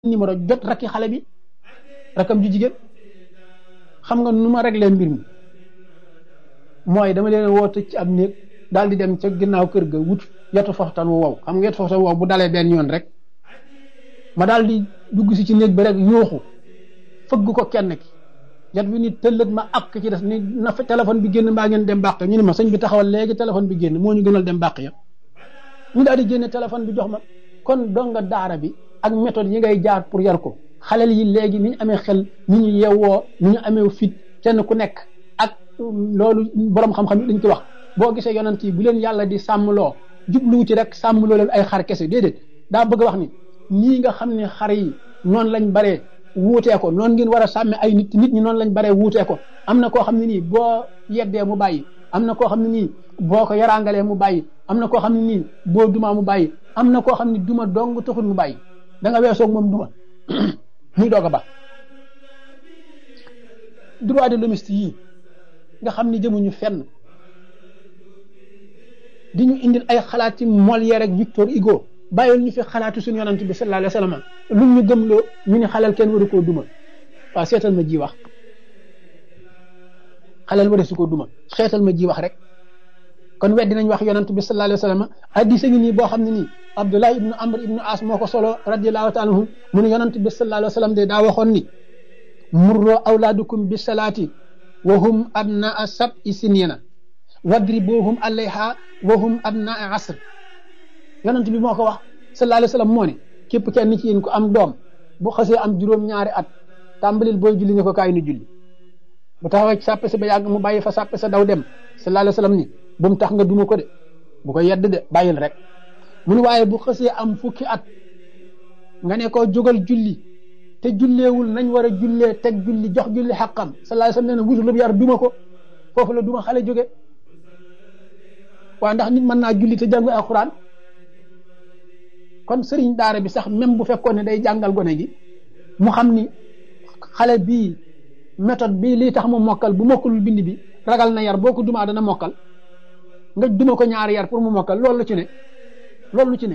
numéro jot rakki xale bi rakam ju jigéen xam nga nu ma réglé mbir mi mooy dama leen woo tëj ci ab néeg daal di dem ca ginnaaw kër ga wut yetu foxtan wu wow xam nga yetu foxtan wu wow bu dalee benn yoon rek ma daal di dugg si ci néeg bi rek yooxu fëgg ko kenn ki yat bi ni tëllët ma ak ci des ni na fa téléphone bi génn mbaa ngeen dem bàq ñu ne ma sëñ bi taxawal léegi téléphone bi génn moo ñu gënal dem bàq ya ñu daal di génne téléphone bi jox ma kon donga daara bi ak méthode yi ngay jaar pour yar ko xalel yi léegi ni ñu amee xel ni ñu yeewoo ni ñu amee fit kenn ku nekk ak loolu borom xam-xam yi dañ ko wax boo gisee yonent yi bu leen yàlla di sàmmloo jubluwu ci rek sàmmloo leen ay xar kese déedéet daa bëgg wax ni nii nga xam ne xar yi noonu lañ baree wuutee ko noonu ngeen war a sàmme ay nit nit ñi noonu lañ baree wuutee ko am na koo xam ne nii boo yeddee mu bàyyi am na koo xam ne nii boo ko yaraangalee mu bàyyi am na koo xam ne nii boo dumaa mu bàyyi am na koo xam ne duma dong taxul mu bàyyi da nga weesoog moom duma muy doog a ba droit de l'hommiste yii nga xam ni jëmuñu fenn di ñu indil ay xalaat ci Molière ak Victor Hugo bàyyil ñu fi xalaatu suñu yonent bi sallallahu alayhi wa sallam lu ñu gëmloo ñu ni xalal kenn waru koo duma waaw seetal ma ji wax xalal waru su koo duma seetal ma ji wax rek kon weddi nañ wax yonent bi sallallahu alayhi wa sallam hadiis ngi nii boo xam ne nii Abdullah ibnu Amr ibnu As moo ko solo radiyallahu taala anhu mu ne yonent bi sallallahu alayhi wa sallam de daa waxoon ni murroo awlaadukum bi salaati wa hum abnaa sab'i sinina wadribuhum alayha wa hum abnaa asr yonent bi moo ko wax sallallahu alayhi wa sallam moo ne képp kenn ci yéen ko am doom bu xasee am juróom-ñaari at tàmbalil booy julli ne ko kaay nu julli bu taxawee ci sàppe sa ba yàgg mu bàyyi fa sàppe sa daw dem sallallahu alayhi wa sallam ni bu mu tax nga duma ko de bu ko yedd de bàyyil rek mu ne waaye bu xasee am fukki at nga ne ko jógal julli te julleewul nañ war a jullee teg julli jox julli xaqam sallallahu alayhi wa sallam nee na wutul yar duma ko foofu la duma xale jóge waaw ndax nit mën naa julli te jàng alxuraan kon sëriñ daara bi sax même bu fekkoon ne day jàngal gone gi mu xam ni xale bii méthode bii lii tax mu mokkal bu mokkalul bind bi ragal na yar boo ko dumaa dana mokkal nga duma ko ñaari yar pour mu mokkal loolu lu ci ne loolu lu ci ne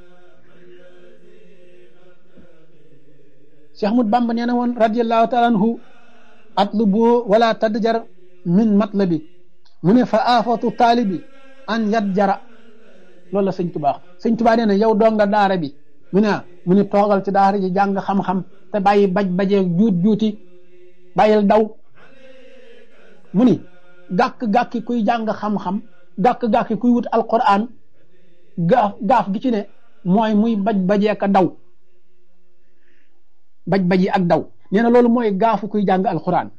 Cheikh Ahmad Bamba nee na woon radiallahu taala anhu atlubu wala tadjar min matlabi mu ne fa aafatu taalibi an yat jara loolu la sëñ tubaa sëñ tubaa nee na yow donga daara bi mu ne mu ne toogal ci daara ji jàng xam-xam te bàyyi baj bajee juut juuti bàyyil daw mu ni gàkk-gàkki kuy jàng xam-xam gàkk-gàkki kuy wut alquran gaaf gaaf gi ci ne mooy muy baj bajee ka daw baj baji ak daw nee na loolu mooy gaafu kuy jàng alquran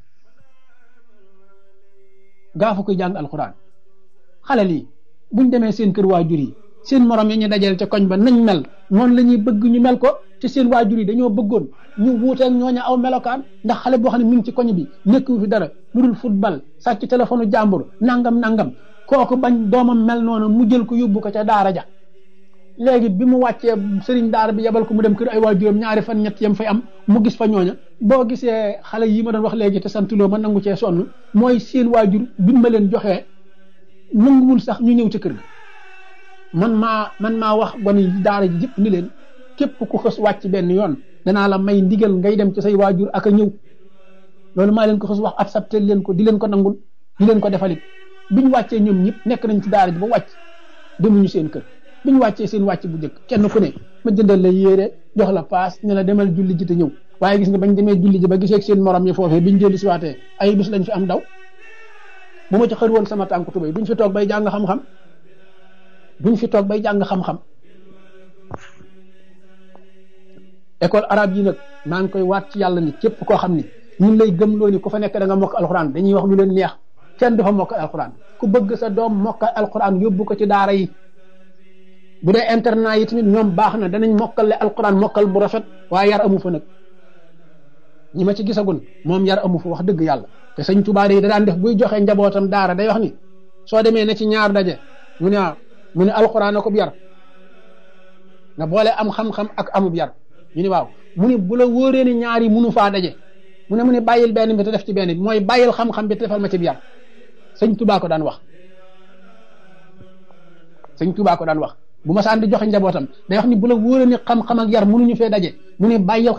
gaafu kuy jàng alquran xale lii buñ demee seen kër waajur yi seen morom yi ñu dajale ca koñ ba nañ mel noonu la ñuy bëgg ñu mel ko te seen waajur yi dañoo bëggoon ñu wuuteeg ñooñu aw melokaan ndax xale boo xam ne mi ngi ci koñ bi nekku fi dara lu dul football sàcc téléphone jàmbur nangam nangam kooku bañ doomam mel noonu mu jël ko yóbbu ko ca daara ja léegi bi mu wàccee sëriñ daara bi yebal ko mu dem kër ay waajuram ñaari fan ñett yam fay am mu gis fa ñooña boo gisee xale yi ma doon wax léegi te santuloo ma nangu cee sonn mooy seen waajur bi ma leen joxee nanguwul sax ñu ñëw ca kër ga man maa man maa wax gone yi daara ji yëpp ni leen képp ku xës wàcc benn yoon danaa la may ndigal ngay dem ci say waajur ak a ñëw loolu maa leen ko xës wax accepté leen ko di leen ko nangul di leen ko defalit bi ñu wàccee ñoom ñëpp nekk nañ ci daara ji ba wàcc demuñu seen kër bi ñu wàccee seen wàcc bu njëkk kenn ku ne ma jëndal la yéere jox la paas ne la demal julli ji te ñëw waaye gis nga bañ demee julli ji ba gisee seen morom yi foofee biñ dellu si waatee ay bis lañ fi am daw bu ma ci xër woon sama tànku tubéy duñ fi toog bay jàng xam-xam duñ fi toog bay jàng xam-xam école arabe yi nag maa ngi koy waat ci yàlla ni képp koo xam ni ñun lay gëmloo ni ku fa nekk da nga mokk alxuraan dañuy wax lu leen neex kenn du fa mokk alxuraan ku bëgg sa doom mokk alxuraan yóbbu ko ci daara yi bu dee internat yi tamit ñoom baax na danañ mokkale alxuraan mokkal bu rafet waaye yar amu fa nag ñi ma ci gisagun moom yar amu fa wax dëgg yàlla te sëñ Tuubaa yi da daan def buy joxe njabootam daara day wax ni soo demee ne ci ñaar daje mu ne ah mu ne alxuraan akub yar nga boole am xam-xam ak amub yar ñu ni waaw mu ne bu la wóoree ni ñaar yi munu faa daje mu ne mu ne bàyyil benn bi te def ci benn bi mooy bàyyil xam-xam bi te defal ma ci yar sëñ Tuubaa ko daan wax sëñ Tuubaa ko daan wax bu ma saan di joxe njabootam day wax ni bu la wóoree ni xam-xam ak yar mënuñu fee daje mu ne bàyyil